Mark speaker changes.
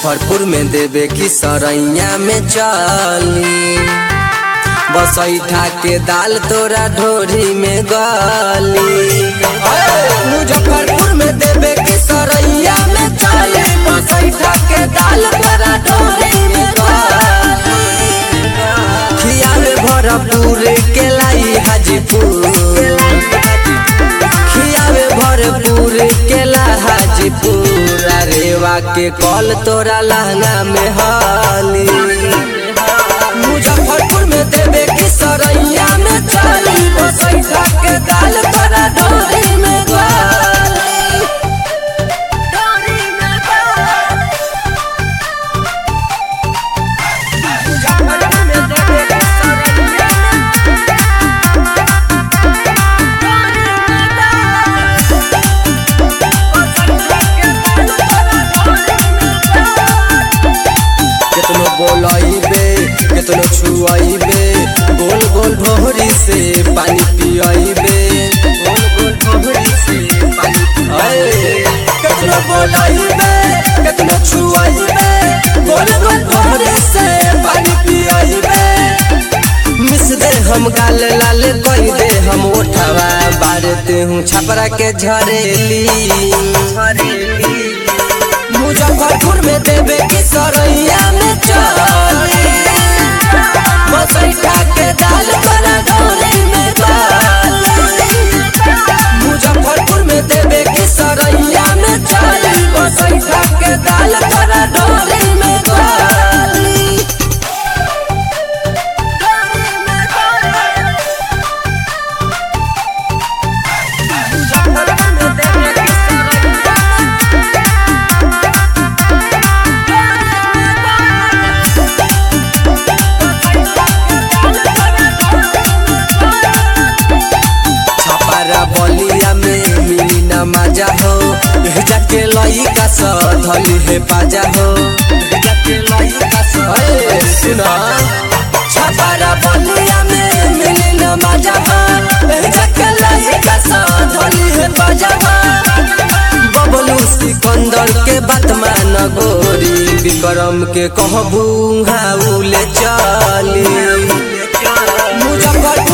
Speaker 1: मुजफ्फरपुर में देवे की सरैया में चली बसैठा के दाल तोरा ढोरी में गली मुजफ्फरपुर में देवे की सरैया में चली बसैठा के दाल तोरा ढोरी में गली खिया में भरपूर के लाई हाजीपुर खियावे भरपूर केला हाजीपुर रेवा के कल तोरा लहंगा में हाली मुजफ्फरपुर में देवे की सरैया में चली बसैठा के दाल तोरा ढोरी में गाली ढोरी में गाली मुजफ्फरपुर में देवे की सरैया में केतनो बोलैबे केतनो छुआइबे गोल गोल भोरी से पानी पियाइबे गोल गोल भोरी से पानी पियाइबे केतनो बोलैबे केतनो छुआइबे गोल गोल भोरी से पानी पियाइबे मिस दे हम गाल लाल कई दे हम ओठवा बारते हूँ छपरा के झरेली झरेली मुजफ्फरपुर में देवे की सरैया में चली बसैठा के दाल बना डोरी में गाली मुजफ्फरपुर में देवे की सरैया में चली बसैठा के दाल बना डोरी में गाली मुजफ्फरपुर में देवे की सरैया छपारा बलिया में मिली न मजा हो एह जाके लइका स धली हे पाजा हो एह जाके लइका स ए, सुना छपारा बलिया में मिली न मजा हो एह जाके लइका स धली हे पाजा हो बबलू सिकंदर के बात मान गोरी विक्रम के कहबू हाउले चली मुजफ्फरपुर